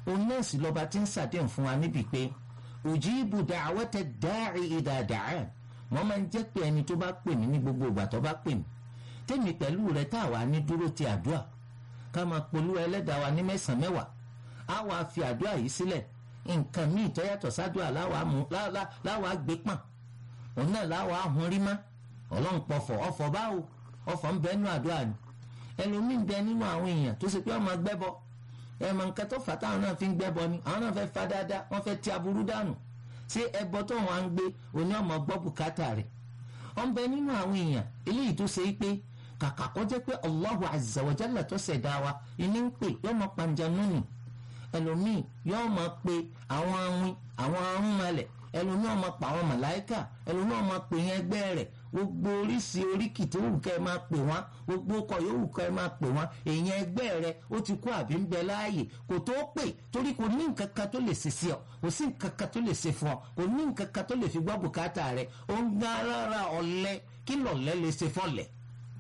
òun náà sì lọ́ba tí ń ṣàdéhùn fún wa níbi pé ujibu da'wata da'i idha da'an wọ́n máa ń jẹ́ pé ẹni tó bá pè mí ní gbogbo ìgbà tó bá pè mí tèmi pẹ̀lú rẹ̀ tá a wà ní dúró ti àdúrà ká máa polú ẹlẹ́dàá wa ní mẹ́sàn-án mẹ́wàá á wàá fi àdúrà yìí sílẹ̀ nǹkan míì tó yàtọ̀ sádùá láwàá gbé pọ̀n òun náà láwàá hun rí má ọlọ́run pọ̀fọ̀ ọ̀fọ̀ báwo ọ̀fọ̀ ń bẹ nínú àdúrà ni ẹlòmíín bẹ nínú àwọn èèyàn tó ṣe pé ọmọ gbẹ́bọ ẹ̀mọ nǹkan tó fà táwọn náà fi ń gbẹ́bọ ni àwọn náà fẹ́ fa dáadáa wọ́n fẹ́ ti aburú dànù ṣé ẹbọ tó wọn á ń gbé òní ọmọ gbọ́ bùkátà rẹ̀ wọ́n bẹ nínú àwọn èèyàn eléyìí tó ṣe pé kàkà kó jẹ́ pé Allahu azza wa jalla tó ṣẹ̀dá wa ìní ń pè yọmọ panjanú nì ẹlòmíì yóò máa pe àwọn awin àwọn arúnmalẹ̀ ẹlòmíì máa pa àwọn màláìkà ẹlòmíì máa pe yẹn ẹgbẹ́ rẹ̀ gbogbo oríṣi oríkì tó wù kẹ́ ẹ máa pè wọ́n gbogbo ọkọ̀ yóò wù kẹ́ ẹ máa pè wọ́n èèyàn ẹgbẹ́ rẹ̀ ó ti kú àbí ń bẹ láàyè kò tó pè torí kò ní nǹkan kan tó lè ṣe sí ọ kò sí nǹkan kan tó lè ṣe fún ọ kò ní nǹkan kan tó lè fi gbọ́ bùkátà rẹ̀ ó ń gbá rárá ọ̀lẹ kí lọ̀lẹ lè ṣe fọ́lẹ̀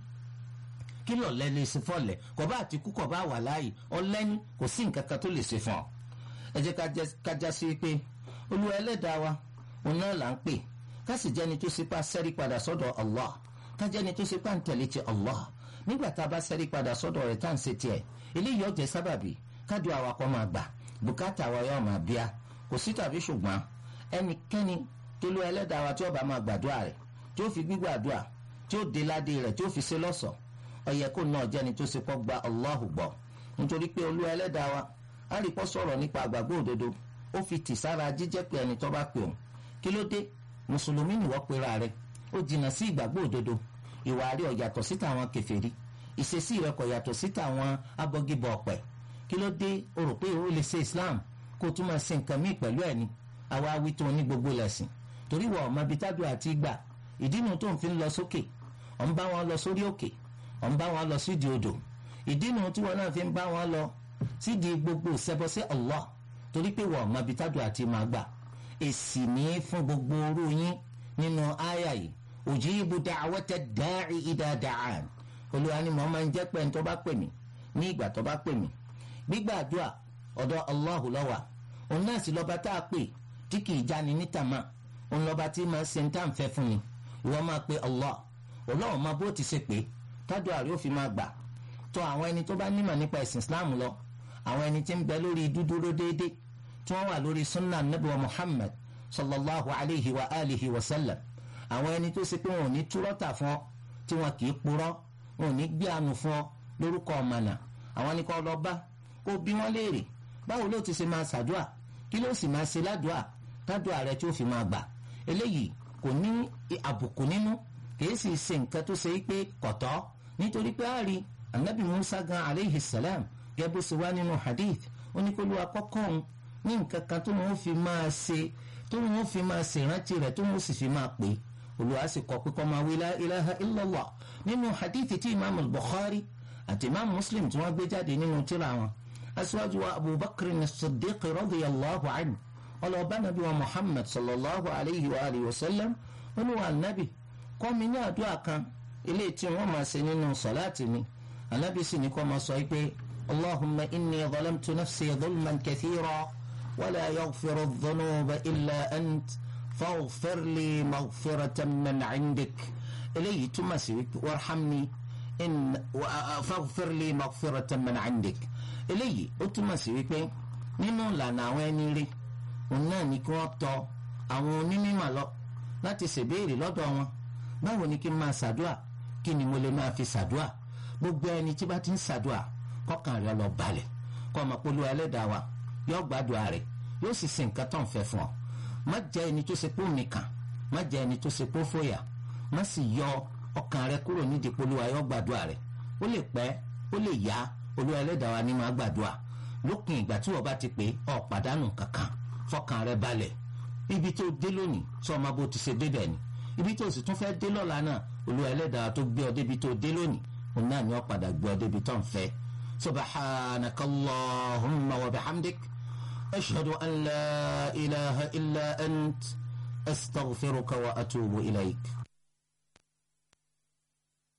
kí lọ̀lẹ́ lè ṣe fọ́lẹ̀ kò bá àti kú kò bá wà láàyè ọlẹ́ni kò sí nǹkan kan tó lè ṣe fún ọ. ẹ jẹ́ ká já sí pé olúwa ẹlẹ́dàá wa òun náà là ń pè ká sì jẹ́ni tó ṣe pa sẹ́rí padà sọ́dọ̀ Allah ká jẹ́ni tó ṣe pa ń tẹ̀lé ti Allah nígbà tá a bá sẹ́rí padà sọ́dọ̀ rẹ̀ tá à ń ṣe tiẹ̀ eléyìí ó jẹ́ sábàbí kádùn awakọ̀ máa gbà bùkátà wa yóò máa bíá kò sí tàbí ṣùgbọ́n ẹnikẹ́ni tó lu ẹlẹ́dàá wa tí ó bá máa gbàdúrà rẹ̀ tí ó fi gbígbàdúrà tí ó dé ládé rẹ̀ tí ó fi ṣe lọ́ṣọ̀ọ́ ọyẹ kó náà jẹ́ni tó ṣe kọ́ gba Allahu gbọ́ nítorí pé olúwa ẹlẹ́dàá wa á rí pọ́ sọ̀rọ̀ nípa àgbàgbọ́ òdodo ó fi tì sára jíjẹ́ pé ẹni tó bá pè òun kí ló dé mùsùlùmí nìwọ́ pera rẹ̀ ó jìnnà sí ìgbàgbọ́ òdodo ìwà rí ó yàtọ̀ sí tàwọn kèfèrí ìṣesí rẹ̀ kò yàtọ̀ sí tàwọn abọ́gibọ̀ ọ̀pẹ̀ kí ló dé o rò pé o lè ṣe Islam kó o tún máa ṣe nǹkan míì pẹ̀lú ẹ̀ ni àwa wí tó ní gbogbo lẹ̀sìn torí wọ ọmọ ibi tábìlì àti ìgbà ìdí nu tó ń fi lọ sókè ọ̀ ń bá wọn lọ sórí òkè ọ̀ ń bá wọn lọ sídìí odò ìdí nu tí wọn náà fi ń bá wọn lọ sídìí gbogbo ìṣẹbọ sí Allah torí pé wọ́n ọmọ abitádùn àti máa gbà èsì ní fún gbogbo orú yín nínú àyà yìí ujibu da'wata da'i idha da'an olúwa ni mo máa ń jẹ́ pé ẹni tó bá pè mí ní ìgbà tó bá pè mí gbígbàdúà ọ̀dọ̀ Allahu ló wà òun náà sì lọ́ba tá a pè tí kì í jáni nítàmá òun lọ́ba tí máa ń ṣe ń tà ń fẹ́ fún ni ìwọ máa pe Allah ọlọ́run máa bó ti ṣe pé tádùn àrí ó fi máa gbà tó àwọn ẹni tó bá nímọ̀ nípa ẹ̀sìn Islam lọ àwọn ẹni tí ń bẹ lórí dúdúró déédéé tí wọ́n wà lórí sunnah nabi wa Muhammad sallallahu alayhi wa alihi wa sallam àwọn ẹni tó ṣe pé wọn ò ní túrọ́tà fún ọ tí wọn kì í purọ́ wọn ò ní gbé àánú fún ọ lórúkọ ọ̀mànà àwọn ni kò lọ bá kó bí wọ́n léèrè báwo ló ti ṣe máa ṣàdúà kí ló sì máa ṣe ládùà tádùà rẹ tí ó fi máa gbà eléyìí kò ní àbùkù nínú kìí sì ṣe nǹkan tó ṣe pé kọ̀tọ́ nítorí pé a rí anabi musa gan aleyhi salam gẹ́gẹ́ bó ṣe wá nínú hadith ó ní kó ló akọ́kọ́ òun ní nǹkan kan tó wọ́n fi máa ṣe tó wọ́n fi máa ṣe ìrántí rẹ̀ tó wọ́n sì fi máa pè é olùwà sì kọ́ pé kó máa wí la ilaha illallah nínú hadith tí imaamu bukhari àti imaamu muslim tí wọ́n gbé jáde nínú tírà wọn aṣíwájú wa abubakar ní siddiq radiyallahu anhu ọlọ́ọ̀bá nàbí wa muhammad sallallahu alayhi wa alihi wa sallam olùwà nàbì kọ́ mi ní àdúrà kan ilé tí wọ́n máa ṣe nínú sọ̀láàtì mi anábì sì ní kó máa sọ pé allahumma inni zalamtu nafsi zulman kathira wala yaghfiru dhunuba illa ant faghfir li maghfiratan min indik eléyìí túmọ̀ sí wípé warhamni in faghfir li maghfiratan min indik eléyìí ó túmọ̀ sí wípé nínú ìlànà àwọn ẹni rí òun náà ní kí wọ́n tọ̀ àwọn onímọ̀ lọ láti ṣèbéèrè lọ́dọ̀ wọn báwo ni kí n máa ṣàdúà kí ni mo lè máa fi ṣàdúà gbogbo ẹni tí bá ti ń ṣàdúà kọkàn rẹ lọ balẹ̀ kọ́ ọmọ polú ẹlẹ́dàá wa yóò gbàdúrà rẹ̀ yóò sì ṣe nǹkan tó ń fẹ́ fún ọ má jẹ́ ẹni tó ṣe pé òun nìkan má jẹ́ ẹni tó ṣe pé ó fòyà má sì yọ ọkàn rẹ kúrò nídìí polú wa yóò gbàdúrà rẹ̀ ó lè pẹ́ ó lè yá olú ẹlẹ́dàá wa ní máa gbàdúrà lópin ìgbà tí wọ́n bá ti pè ọ pàdánù kankan fọkàn rẹ balẹ̀ ibi tó dé lónìí sọ ọmọ bó ti ṣe débẹ̀ ni ibi tó sì tún fẹ́ dé lọ́la náà olúwa ẹlẹ́dàá tó gbé ọ débi tó dé lónìí òun náà ni wọ́n padà gbé ọ débi tó ń fẹ́ subhanaka allahumma wa bihamdik ashhadu an la ilaha illa ant astaghfiruka wa atubu ilayk.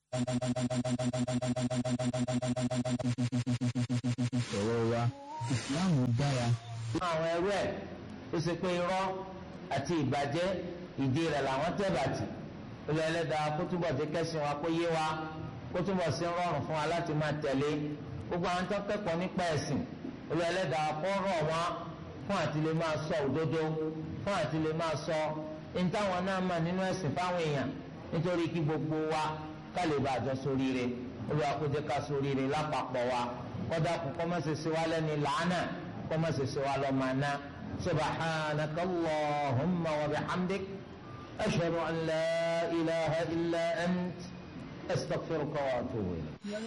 sọ̀rọ̀ wa ìsìláàmù dára. àwọn ẹrú ẹ̀ ó ṣe pé irọ́ àti ìbàjẹ́ ìdí rẹ̀ làwọn tẹ̀ bàtì olú ẹlẹ́dàá kó túbọ̀ ti kẹ́sìn wa kó yé wa kó túbọ̀ sí rọrùn fún wa láti máa tẹ̀lé gbogbo àwọn tó kẹ́kọ̀ọ́ nípa ẹ̀sìn olú ẹlẹ́dàá kó rọ̀ wọ́n fún àti lè máa sọ òdodo fún àti lè máa sọ ìtàwọn náà mà nínú ẹ̀sìn fáwọn èèyàn nítorí kí gbogbo wa ká lè bá àjọ sóríire olúwa kó jẹ́ ká sóríire lápapọ̀ wa kọ́dà kó kọ́ máa ṣe ṣe wá lẹ́ni làánà kọ́ máa ṣe ṣe wá lọ́ máa ná subhanaka allahumma wa bihamdik ashhadu an la ilaha illa ant astaghfiruka wa atubu ilayk.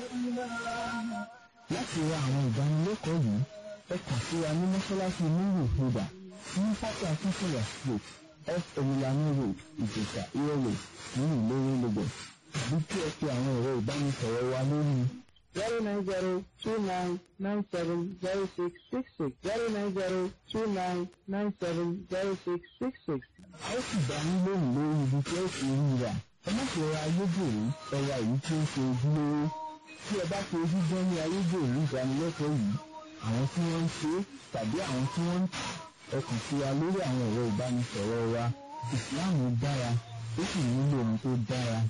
láti ra àwọn ìdánilẹ́kọ̀ọ́ yìí ẹ kàn sí wa ní mọ́ṣáláṣí nílùú ìfúdà ní pátá akínkùnlẹ̀ street f emiliano road ìjẹ̀sà ìrọ̀lẹ̀ ní ìlérè lagos àbí kí ẹ pe àwọn ẹ̀rọ ìbánisọ̀rọ̀ wa lórí zero nine zero two nine nine seven zero six six six zero nine zero two nine nine seven zero six six six. a ó sì dá yín lóhùn lórí ibi tí ó ti rí rà ẹ má ṣe ra ayédèrú ẹ̀rọ èyí tí ó ṣe ojúlówó tí ẹ bá fi ojú gbọ́ ní ayédèrú ìdánilẹ́kọ̀ọ́ yìí àwọn tí wọ́n ń ṣe tàbí àwọn tí wọ́n ń tà ẹ kàn sí wa lórí àwọn ẹ̀rọ ìbánisọ̀rọ̀ wa ìsìláàmù dára ó sì nílò ohun tó dára.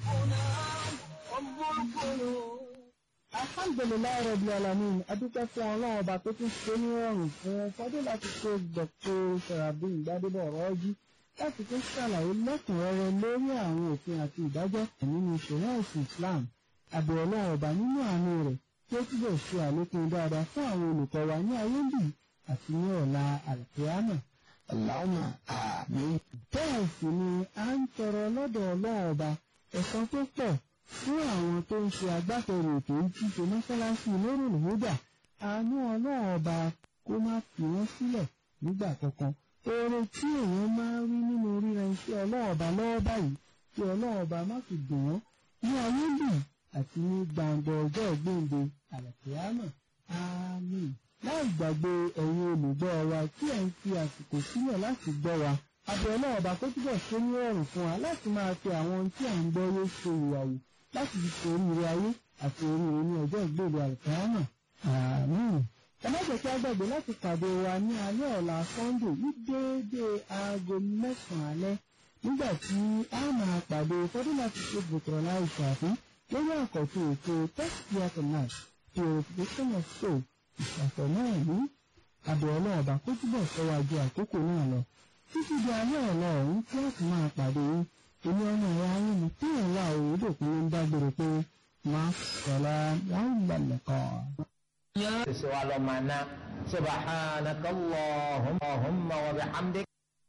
alhamdulilayi rabi alamin adúpẹ́ fún ọlọ́run ọba tó tún ṣe ní ọrùn fún fọdún láti ṣe dr sarabin gbadebo ọ̀rọ̀ọ́jú láti tún ṣàlàyé lẹ́kùnrẹ́rẹ́ lórí àwọn òfin àti ìdájọ́ nínú ìṣẹ̀lẹ̀ ẹ̀sìn islam àbẹ̀ ọlọ́run ọba nínú àánú rẹ̀ tí ó túbọ̀ ṣe àlékún dáadáa fún àwọn olùkọ́ wa ní ayé bì àti ní ọ̀la àlùkìyámà. Allahumma àmín. bẹ́ẹ̀ sì ni a ń tọrọ lọ́dọ̀ ọlọ́run ọba ẹ̀san tó pọ̀ fún àwọn tó ń ṣe agbátẹrù ètò ìtìṣe mọ́ṣáláṣí lórùn húdà àánú ọlọ́run ọba kó má fi wọ́n sílẹ̀ nígbà kankan. oore tí èèyàn máa ń rí nínú ríra iṣẹ́ ọlọ́run ọba lọ́wọ́ báyìí kí ọlọ́run ọba má fi dùn wọ́n ní ayé bì àti ní gbàǹgbọ̀ ọjọ́ ìgbéǹde àlàkìyámà àmín. láì gbàgbé ẹ̀yin olùgbọ́ wa tí ẹ̀ ń fi àsìkò sílẹ̀ láti gbọ́ wa abẹ́ ọlọ́ọ̀bá kó túbọ̀ ṣe ní ọ̀rùn fún wa láti máa fi àwọn ohun tí à ń gbọ́ yé ṣe ìwàwù láti fi ṣe oríire ayé àti oríire ní ọjọ́ ìgbéǹde àlàkìyámà àmín. ẹ má jẹ́ kí a gbàgbé láti pàdé wa ní alẹ́ ọ̀la sunday ní déédéé aago mẹ́sàn-án alẹ́ nígbà tí a máa pàdé fọdún láti ṣe bùkọ̀rọ̀ láì ṣàfihàn lórí àkọ́tún ètò tẹ́sítìyàtọ̀ náà purification of soul ìṣàfọ̀ náà ní abẹ́ ọlọ́run ọba kó túbọ̀ sọ́wájú àkókò náà lọ títí di alẹ́ ọ̀la ọ̀hún tí wọ́n ti máa pàdé yín èmi ọmọ ẹ̀yà ayé mi tí ìrìn wà òwúdòkun ló ń dágbére pé máa sọ̀rọ̀ láwọn ìgbàlẹ̀ kan. ṣe wa lọ máa ná subhanaka allahumma wa bihamdik.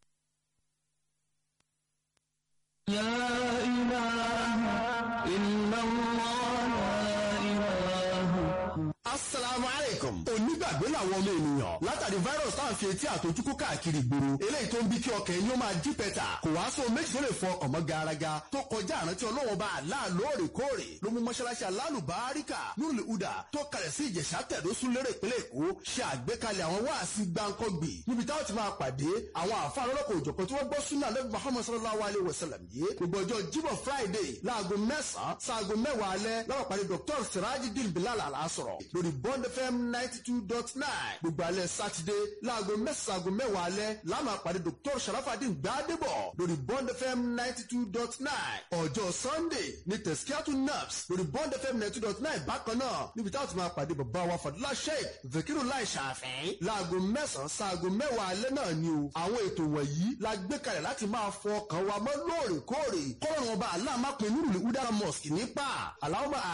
يا إله إلا الله لا إله asalaamu aleykum. onígbàgbé làwọn ọmọ ènìyàn látàrí virus tá à ń fi etí àtọjúkú káàkiri ìgboro eléyìí tó ń bí kí ọkàn ẹni ó máa jí pẹ̀tà kò wá sóhun méjì tó lè fọ ọkàn mọ́ garaga tó kọjá àrántí ọlọ́wọ́n bá àlá lóòrèkóòrè ló mú mọ́ṣáláṣí alálùbáríkà nùlù udà tó kalẹ̀ sí ìjẹ̀ṣà tẹ̀dó sún lérè ìpínlẹ̀ èkó ṣe àgbékalẹ̀ àwọn wáàsí gbáǹkọ́gbì níbi táwọn ti máa pàdé àwọn àfa lọ́lọ́kọ̀ òjọ̀kan tí wọ́n gbọ́ súnà lẹ́bi muhammad sallallahu alayhi wa sallam yìí gbogbo ọjọ́ jíbọ̀ friday láago mẹ́sàn-án sáago mẹ́wàá alẹ́ láwọn pàdé dr sirajidin bilal alasọ̀rọ̀ lórí bond fm ninety two dot nine gbogbo alẹ́ sátidé láago mẹ́sàn-án aago mẹ́wàá alẹ́ láàmà pàdé dr sharafadin gbadebo lórí bond fm ninety two dot nine ọjọ́ sunday ní tẹ̀síkíátù naps lórí bond fm ninety two dot nine bákan náà níbi táwọn ti máa pàdé bàbá wa fadúlá sheik zakiru lai ṣàfẹ́ láago mẹ́sàn-án sáago mẹ́wàá alẹ́ náà ni o àwọn ètò wọ̀nyí la gbé kalẹ̀ láti máa fọ ọkàn wa mọ́ lóòrèkóòrè kọ́rọ̀ wọn bá aláàmápin nírùlé udara mosque nípa aláwọ̀